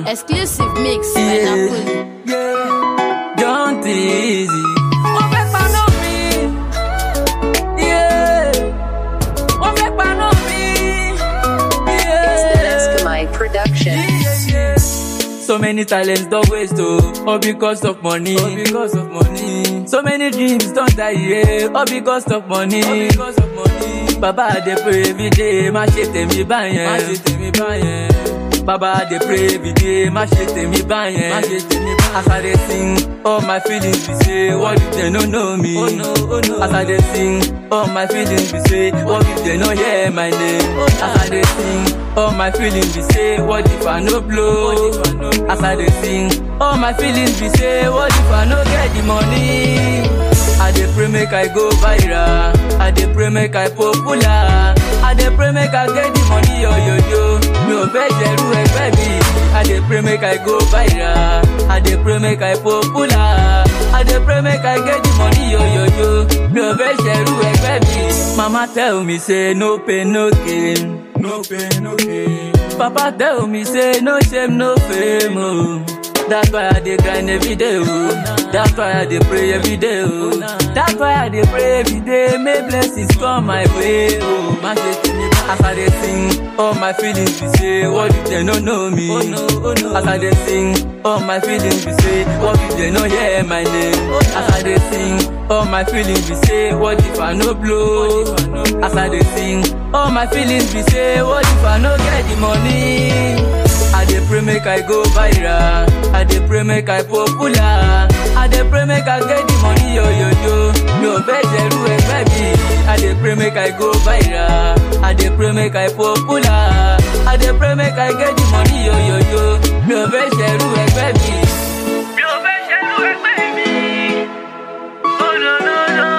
Exclusive mix by Yeah, Napoli. yeah, don't easy. Wọ́n fẹ́ paná mi. Yeah, wọ́n fẹ́ paná mi. It's the Yeah. Neskamai production. Yeah, yeah. So many talents don't waste oh, all because of money. All because of money. So many dreams don't die yeah, all because of money. All because of money. Baba I dey pray every day, má ṣe tèmi báyẹn. Má ṣe tèmi báyẹn. Baba I dey pray every day, má ṣe tèmi báyẹn. Má ṣe tèmi báyẹn. As I dey sing, all my feelings be say, what if they no know me? Oh no, oh no. As I dey sing, all my feelings be say, what if they no hear my name? As I dey sing, all my feelings be say, what if I no blow? As I dey sing, all my feelings be say, what if I no get the money? I dey pray make I go viral, I dey pray make I popular, I dey pray make I get the money yo yo yo. Mi ò fẹ́ ṣẹ̀rú ẹgbẹ́ mi, I dey pray make I go viral, I dey pray make I popular, I dey pray make I get the money yo yo yo. Mi ò fẹ́ ṣẹ̀rú ẹgbẹ́ mi. Mama tell me say no pain no gain. No pain, no gain. Papa tell me say no shame, no fame. Oh. That's why I dey grind every day. Oh. That's why I dey pray every day. Oh. That's why I dey pray every day. May blessings come my way. Oh. má ṣe tì mí bá. As I dey sing, all my feelings be say, what if they no know me? Oh no, oh no. As I dey sing, all my feelings be say, what if they no hear my name? As I dey sing, all my feelings be say, what if I no blow? As I dey sing, all my feelings be say, what if I no get the money? I dey pray make I go viral, I dey pray make I popular, I dey pray make I get the money yo yo yo. Mi ò fẹ́ ṣẹ̀rú ẹgbẹ́ mi, I dey pray make I go viral, I dey pray make I popular, I dey pray make I get the money yo yo yo. Mi ò fẹ́ ṣẹ̀rú ẹgbẹ́ mi. Mi ò fẹ́ ṣẹ̀rú ẹgbẹ́ mi. Oh no no no.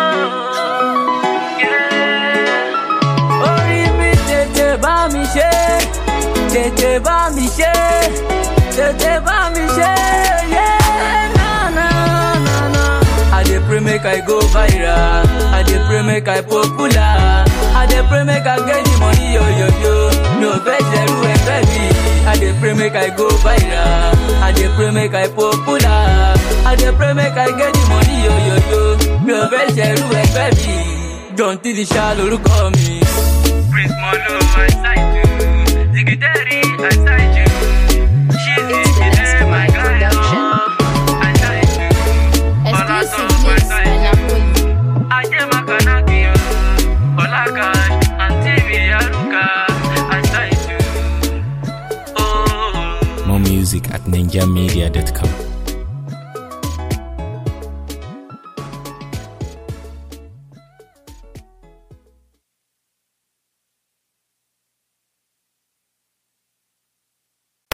Yeah. Orí mi tètè bá mi ṣe, tètè bá mi ṣe, tètè bá mi ṣe, yeah, na na na na. I dey pray make I go viral, I dey pray make I popular, I dey pray make I get the money yo yo yo. Mi ò fẹ́ ṣẹ̀rú ẹgbẹ́ mi, I dey pray make I go viral, I dey pray make I popular, I dey pray make I get the money yo yo yo. Mi ò fẹ́ ṣẹ̀rú ẹgbẹ́ mi, John Tidisha lorúkọ mi. Prince Molo, I sight you. Zigideri, I sight you. She's It's the Neskamai production. I sight you. Exclusive mix by Napoli. Aje Makanaki, Olakash, and TV Aruka, I sight you. Oh. More music at ninjamedia.com.